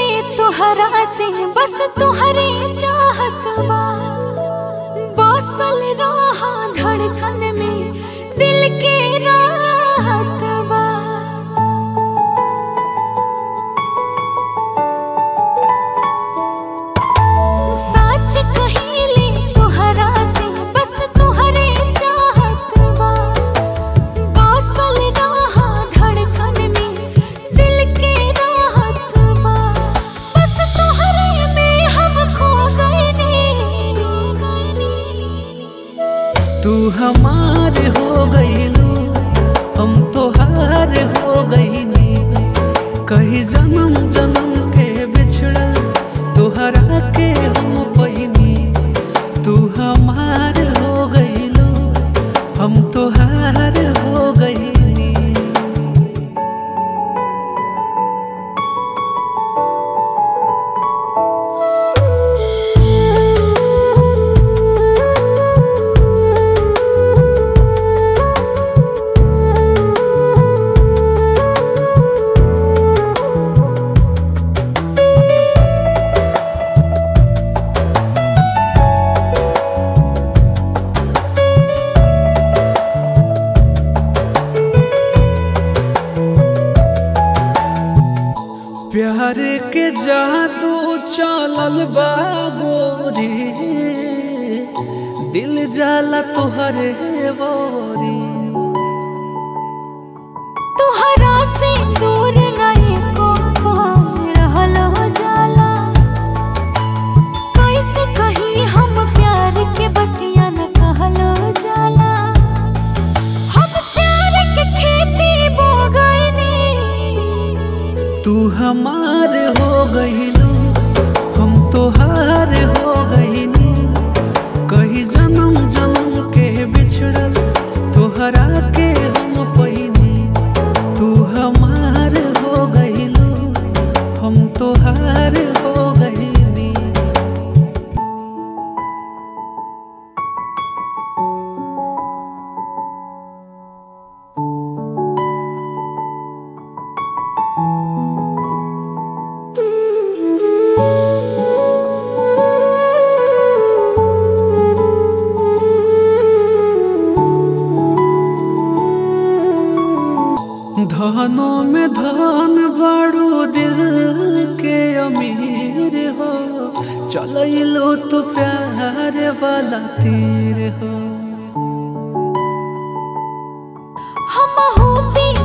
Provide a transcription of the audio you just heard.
तोहरा से बस तुहरे चाहत बा बसल रहा धड़कन में दिल के राहत बा सच कहिले तोहरा से बस तुहरे चाहत बा बसल रहा धड़कन में दिल के राहत बा बस तुहरे में हम खो गए तू हमार हो गईलू हम तोहार हो गईनी कहीं जन्म जन्म के बिछड़ल तोहरा के हम पहिनी तू हमार हो गईलू हम तोहार हो गईनी प्यार के जादू चलल बा गोरी दिल जाला तोहरे बोरी तोहरा से दूर नहीं को रहल हो जाला कैसे कहीं हम प्यार के बतिया न कहल हो जाला हम प्यार के खेती बो गईनी तू हमार हो गईलू हम तोहार हो गईनी कहीं जन्म जन्म के बिछड़ल तोहरा के हम पहिनी तू हमार हो गईलू हम तोहार हो गईनी धनों में धन बड़ू दिल के अमीर हो चलो तो प्यार वाला तीर हो हम हो